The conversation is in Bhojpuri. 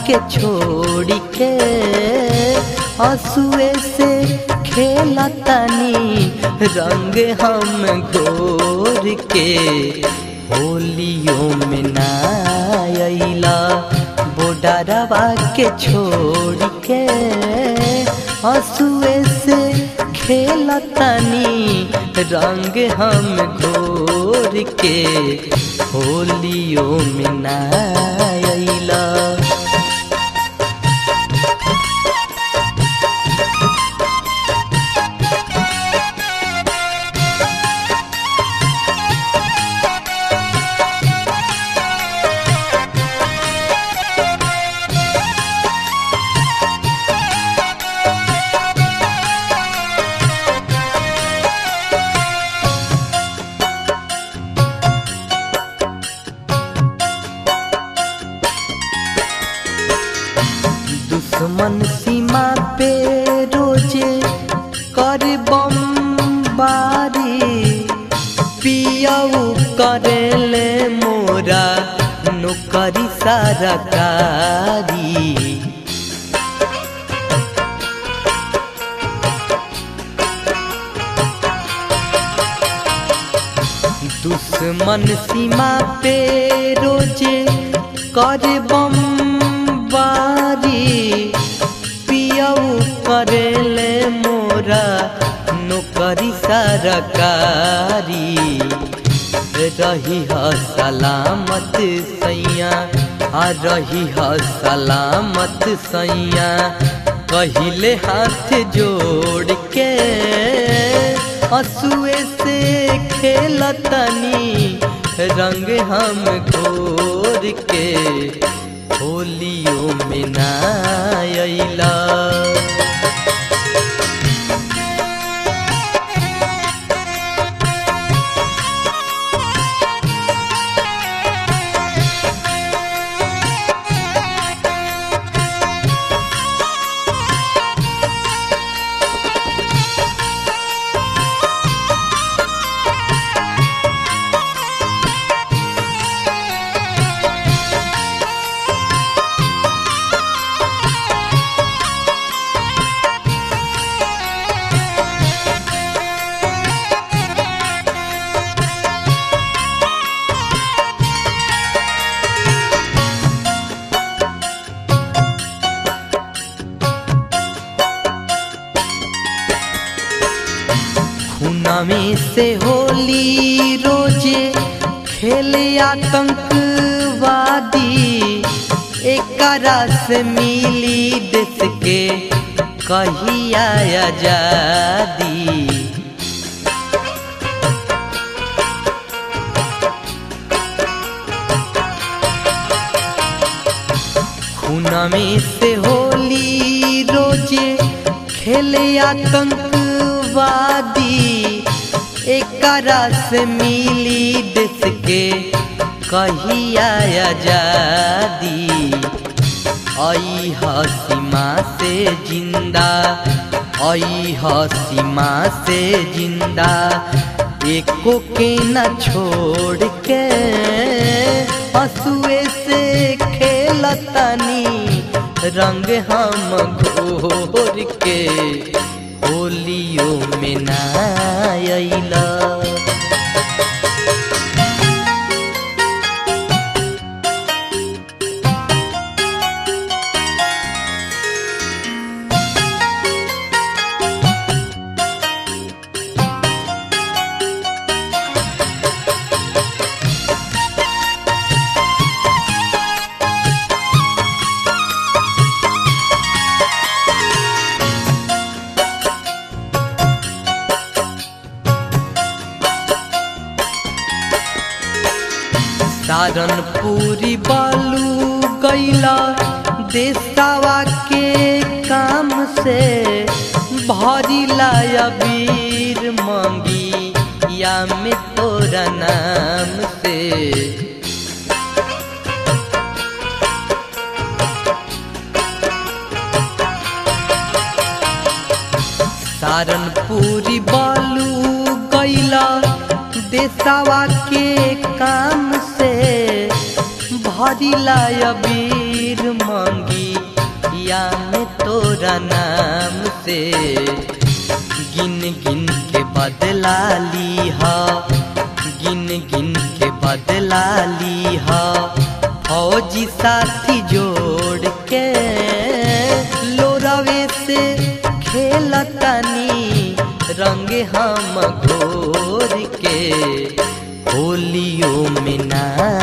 के छोड़ के हसुए से खेलतनी रंग हम घोर के होलियों में नायला बोडरवा के छोड़ के हसुए से खेलतनी रंग हम घोर के होलियों में नायला दुश्मन सीमा पे रोजे कर बमबारी पियऊ करेले मोरा नौकरी सरकारी दुश्मन सीमा पे रोजे कर बमबारी पियऊ करेले मोरा नौकरी सरकारी रही ह सलामत सैया आ रही ह सलामत सैया कहिले हाथ जोड़ के हसुए से खेलतनी रंग हम घोर के होलियों में नायला खूनमी से होली रोजे खेले आतंकवादी एकरा से मिली देश के कहिया आजादी खूनमी से होली रोजे खेले आतंकवादी एकरा से मिली देश के कहिया आजादी आई हसीमा से जिंदा आई हसीमा से जिंदा एको के न छोड़ के हसुए से खेलतनी रंग हम घोर के होलियों में नायला सारनपुरी बालू गैला देसावा के काम से भरी लाया वीर मांगी या में तोरा नाम से सारनपुरी बालू गैला देसावा के काम से भरी लाया वीर मांगी अखिया में तोरा नाम से गिन गिन के बदला लीहा गिन गिन के बदला लीहा फौजी साथी जोड़ के लोरावे से खेलतानी रंग हम घोर के होलियो में ना